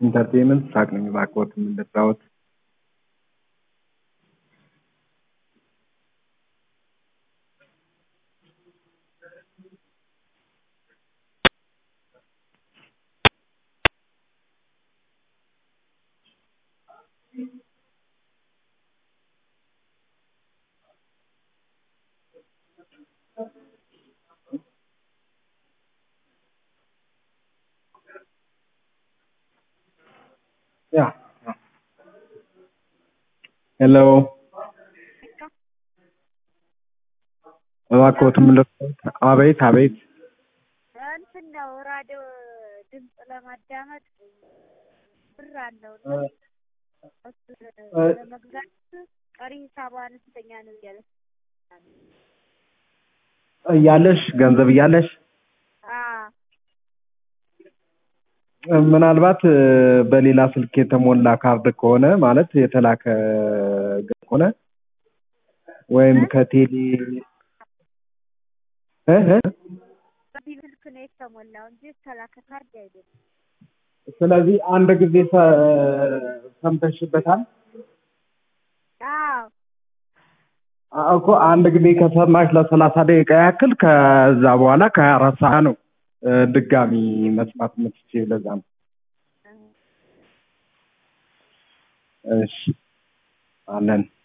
ኢንተርቴይንመንት ሳቅ ነኝ እባክዎት ምን ልርዳዎት? ያ ሄሎ እባክዎት ምን ልርዳዎት? አቤት አቤት እንትን ነው ራዲዮ ድምፅ ለማዳመጥ ብር አለው እና ለመግዛት ቀሪ ሂሳቡ አነስተኛ ነው እያለ እያለሽ ገንዘብ እያለሽ ምናልባት በሌላ ስልክ የተሞላ ካርድ ከሆነ ማለት የተላከ ከሆነ ወይም ከቴሌ እ እ በዚህ ስልክ ነው የተሞላው እንጂ የተላከ ካርድ አይደለም። ስለዚህ አንድ ጊዜ ሰ- ሰምተሽበታል አዎ እኮ አንድ ጊዜ ከሰማሽ ለሰላሳ ደቂቃ ያክል ከዛ በኋላ ከሀያ አራት ሰዓት ነው እ ድጋሚ መስማት የምትችይው ለዛ ነው። እሺ አለን